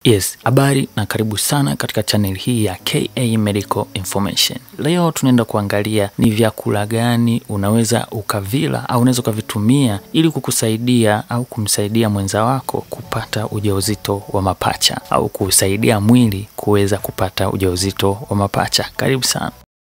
Yes, habari na karibu sana katika channel hii ya KA Medical Information. Leo tunaenda kuangalia ni vyakula gani unaweza ukavila au unaweza ukavitumia ili kukusaidia au kumsaidia mwenza wako kupata ujauzito wa mapacha au kusaidia mwili kuweza kupata ujauzito wa mapacha. Karibu sana.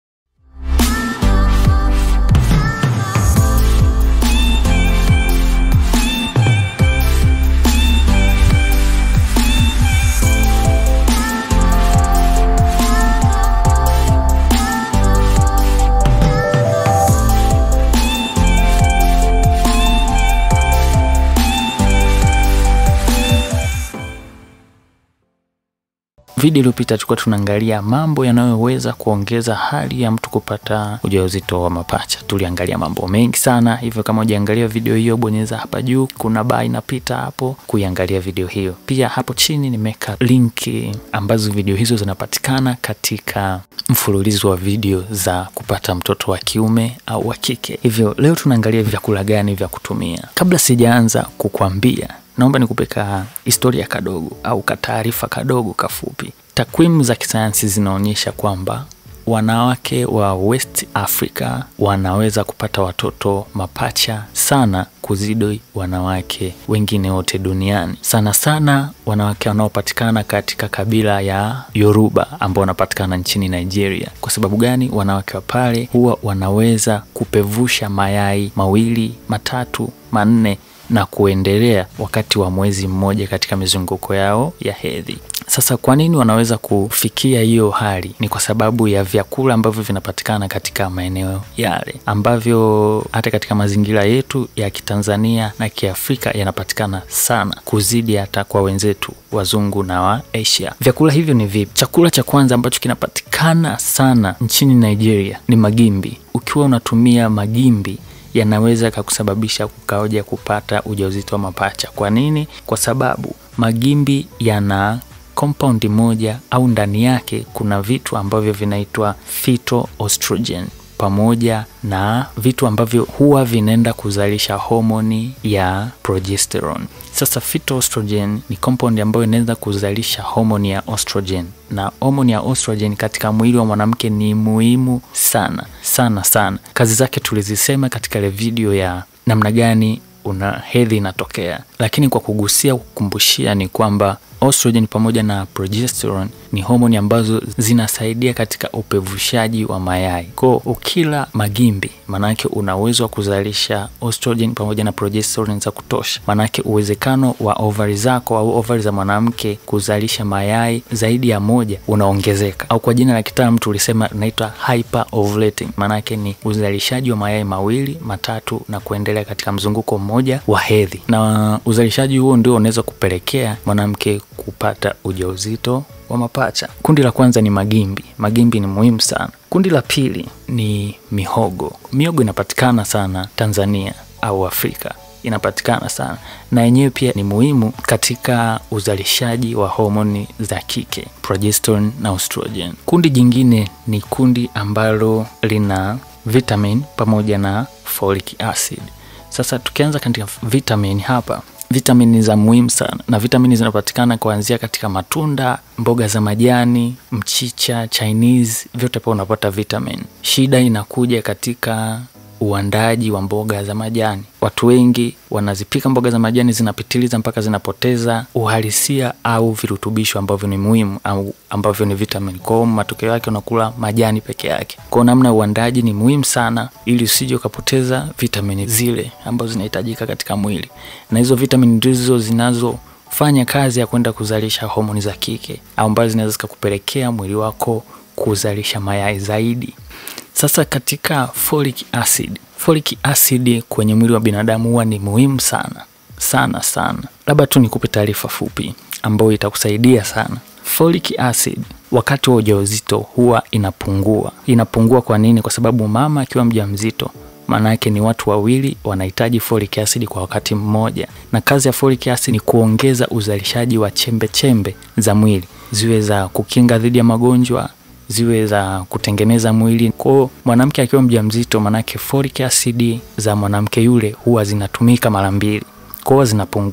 Video iliyopita tulikuwa tunaangalia mambo yanayoweza kuongeza hali ya mtu kupata ujauzito wa mapacha. Tuliangalia mambo mengi sana, hivyo kama hujaangalia video hiyo, bonyeza hapa juu, kuna baa inapita hapo kuiangalia video hiyo. Pia hapo chini nimeweka linki ambazo video hizo zinapatikana katika mfululizo wa video za kupata mtoto wa kiume au wa kike. Hivyo leo tunaangalia vyakula gani vya kutumia. Kabla sijaanza kukwambia naomba nikupe ka historia kadogo au kataarifa kadogo kafupi. Takwimu za kisayansi zinaonyesha kwamba wanawake wa West Africa wanaweza kupata watoto mapacha sana kuzidi wanawake wengine wote duniani, sana sana wanawake wanaopatikana katika kabila ya Yoruba ambao wanapatikana nchini Nigeria. Kwa sababu gani? Wanawake wa pale huwa wanaweza kupevusha mayai mawili, matatu, manne na kuendelea wakati wa mwezi mmoja katika mizunguko yao ya hedhi. Sasa kwa nini wanaweza kufikia hiyo hali? Ni kwa sababu ya vyakula ambavyo vinapatikana katika maeneo yale, ambavyo hata katika mazingira yetu ya Kitanzania na Kiafrika yanapatikana sana kuzidi hata kwa wenzetu wazungu na wa Asia. Vyakula hivyo ni vipi? Chakula cha kwanza ambacho kinapatikana sana nchini Nigeria ni magimbi. Ukiwa unatumia magimbi yanaweza kakusababisha kukaoja kupata ujauzito wa mapacha. Kwa nini? Kwa sababu magimbi yana compound moja au ndani yake kuna vitu ambavyo vinaitwa phytoestrogen pamoja na vitu ambavyo huwa vinaenda kuzalisha homoni ya progesterone. Sasa phytoestrogen ni compound ambayo inaweza kuzalisha homoni ya estrogen, na homoni ya estrogen katika mwili wa mwanamke ni muhimu sana sana sana. Kazi zake tulizisema katika ile video ya namna gani una hedhi inatokea, lakini kwa kugusia kukumbushia ni kwamba estrogen pamoja na progesterone ni homoni ambazo zinasaidia katika upevushaji wa mayai. Kwa ukila magimbi, maanake una uwezo wa kuzalisha estrogen pamoja na progesterone za kutosha, maanake uwezekano wa ovari zako au ovari za mwanamke kuzalisha mayai zaidi ya moja unaongezeka, au kwa jina la kitaalamu tulisema inaitwa hyper ovulating, maanake ni uzalishaji wa mayai mawili matatu na kuendelea katika mzunguko mmoja wa hedhi, na uzalishaji huo ndio unaweza kupelekea mwanamke kupata ujauzito wa mapacha. Kundi la kwanza ni magimbi. Magimbi ni muhimu sana. Kundi la pili ni mihogo. Mihogo inapatikana sana Tanzania au Afrika, inapatikana sana na yenyewe pia ni muhimu katika uzalishaji wa homoni za kike progesterone na estrogen. Kundi jingine ni kundi ambalo lina vitamin pamoja na folic acid. Sasa tukianza katika vitamin hapa vitamini za muhimu sana na vitamini zinapatikana kuanzia katika matunda, mboga za majani, mchicha, Chinese, vyote pa unapata vitamin. Shida inakuja katika uandaji wa mboga za majani. Watu wengi wanazipika mboga za majani zinapitiliza mpaka zinapoteza uhalisia au virutubisho ambavyo ni muhimu au ambavyo ni vitamin. Kwa hiyo matokeo yake unakula majani peke yake. Kwa namna ya uandaji ni muhimu sana, ili usije ukapoteza vitamini zile ambazo zinahitajika katika mwili, na hizo vitamini ndizo zinazo fanya kazi ya kwenda kuzalisha homoni za kike ambazo zinaweza zikakupelekea mwili wako kuzalisha mayai zaidi. Sasa katika folic acid, folic acid kwenye mwili wa binadamu huwa ni muhimu sana sana sana. Labda tu nikupe taarifa fupi ambayo itakusaidia sana. Folic acid wakati wa ujauzito huwa inapungua. Inapungua kwa nini? Kwa sababu mama akiwa mjamzito maana yake ni watu wawili wanahitaji folic acid kwa wakati mmoja, na kazi ya folic acid ni kuongeza uzalishaji wa chembe chembe za mwili, ziwe za kukinga dhidi ya magonjwa ziwe za kutengeneza mwili. Kwao mwanamke akiwa mjamzito, manake folic acid za mwanamke yule huwa zinatumika mara mbili, kwao zinapungua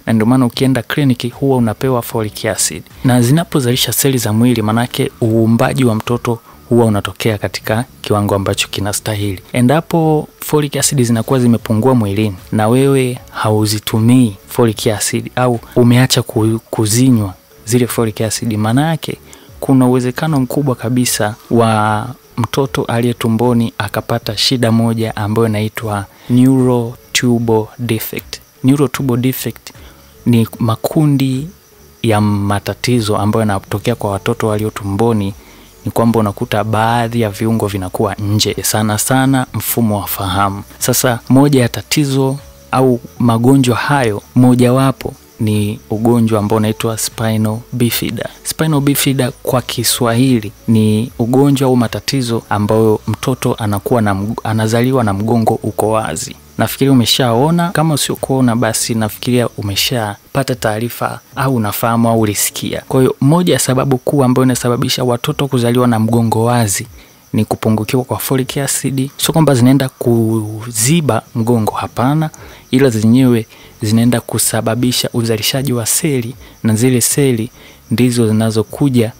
na ndio maana ukienda kliniki huwa unapewa folic acid, na zinapozalisha seli za mwili, manake uumbaji wa mtoto huwa unatokea katika kiwango ambacho kinastahili. Endapo folic acid zinakuwa zimepungua mwilini na wewe hauzitumii folic acid au umeacha kuzinywa zile folic acid, maana yake kuna uwezekano mkubwa kabisa wa mtoto aliye tumboni akapata shida moja ambayo inaitwa neurotubal defect. Neurotubal defect ni makundi ya matatizo ambayo yanatokea kwa watoto walio tumboni ni kwamba unakuta baadhi ya viungo vinakuwa nje, sana sana mfumo wa fahamu. Sasa moja ya tatizo au magonjwa hayo, mojawapo ni ugonjwa ambao unaitwa spinal bifida. Spinal bifida kwa Kiswahili ni ugonjwa au matatizo ambayo mtoto anakuwa na mg anazaliwa na mgongo uko wazi. Nafikiri umeshaona, kama usiokuona basi nafikiria umeshapata taarifa au unafahamu au ulisikia. Kwa hiyo moja ya sababu kuu ambayo inasababisha watoto kuzaliwa na mgongo wazi ni kupungukiwa kwa folic acid. Sio kwamba zinaenda kuziba mgongo, hapana, ila zenyewe zinaenda kusababisha uzalishaji wa seli, na zile seli ndizo zinazokuja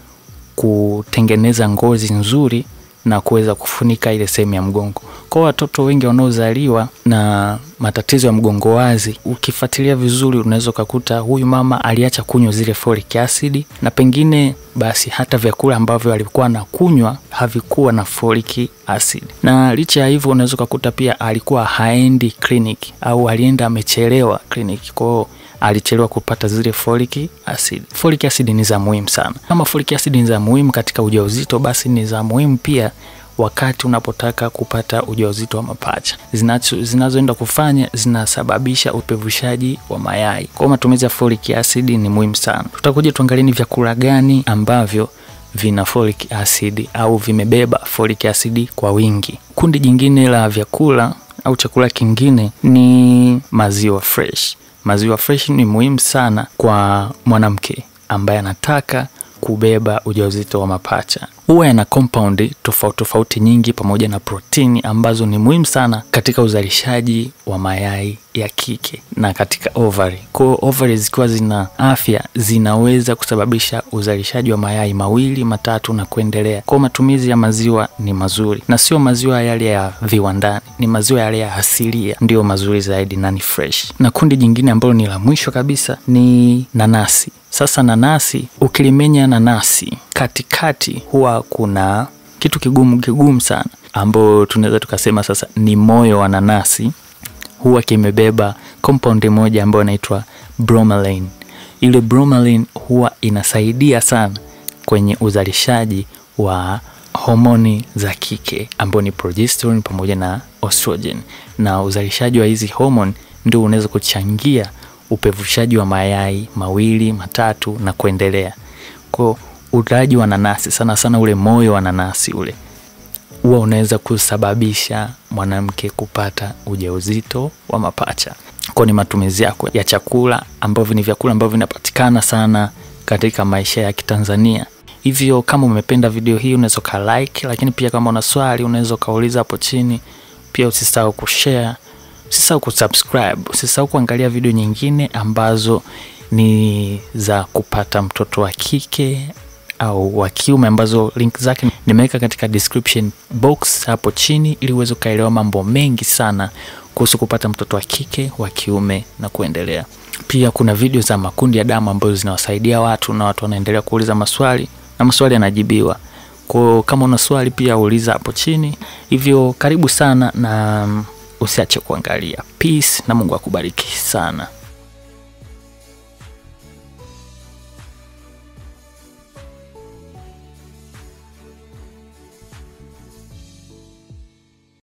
kutengeneza ngozi nzuri na kuweza kufunika ile sehemu ya mgongo. Kwa watoto wengi wanaozaliwa na matatizo ya mgongo wazi, ukifuatilia vizuri, unaweza ukakuta huyu mama aliacha kunywa zile folic acid, na pengine basi hata vyakula ambavyo alikuwa anakunywa havikuwa na folic acid, na licha ya hivyo, unaweza ukakuta pia alikuwa haendi kliniki au alienda amechelewa kliniki, kwao alichelewa kupata zile folic acid. Folic acid ni za muhimu sana. Kama folic acid ni za muhimu katika ujauzito, basi ni za muhimu pia wakati unapotaka kupata ujauzito wa mapacha. Zinazoenda kufanya zinasababisha upevushaji wa mayai. Kwa matumizi ya folic acid ni muhimu sana. Tutakuja tuangalie ni vyakula gani ambavyo vina folic acid au vimebeba folic acid kwa wingi. Kundi jingine la vyakula au chakula kingine ni maziwa fresh. Maziwa fresh ni muhimu sana kwa mwanamke ambaye anataka kubeba ujauzito wa mapacha. Huwa yana compound tofauti tofauti nyingi pamoja na protini ambazo ni muhimu sana katika uzalishaji wa mayai ya kike na katika ovary. Kwa hiyo ovary zikiwa zina afya zinaweza kusababisha uzalishaji wa mayai mawili matatu na kuendelea. Kwa matumizi ya maziwa ni mazuri, na sio maziwa yale ya viwandani, ni maziwa yale ya asilia ndiyo mazuri zaidi na ni fresh. Na kundi jingine ambalo ni la mwisho kabisa ni nanasi. Sasa nanasi, ukilimenya nanasi katikati, huwa kuna kitu kigumu kigumu sana, ambayo tunaweza tukasema sasa ni moyo wa nanasi. Huwa kimebeba compound moja ambayo inaitwa bromelain. Ile bromelain huwa inasaidia sana kwenye uzalishaji wa homoni za kike ambao ni progesterone pamoja na estrogen, na uzalishaji wa hizi homoni ndio unaweza kuchangia upevushaji wa mayai mawili matatu na kuendelea. Kwa ulaji wa nanasi sana sana, ule moyo wa nanasi ule huwa unaweza kusababisha mwanamke kupata ujauzito wa mapacha. Kwa ni matumizi yako ya chakula ambavyo ni vyakula ambavyo vinapatikana sana katika maisha ya Kitanzania. Hivyo kama umependa video hii unaweza ka like, lakini pia kama una swali unaweza ukauliza hapo chini. Pia usisahau kushare Usisahau kusubscribe, usisahau kuangalia video nyingine ambazo ni za kupata mtoto wa kike au wa kiume, ambazo link zake nimeweka katika description box hapo chini, ili uweze ukaelewa mambo mengi sana kuhusu kupata mtoto wa kike, wa kiume na kuendelea. Pia kuna video za makundi ya damu ambazo zinawasaidia watu na watu wanaendelea kuuliza maswali na maswali yanajibiwa. Kwa kama una swali pia uliza hapo chini. Hivyo karibu sana na usiache kuangalia. Peace na Mungu akubariki sana.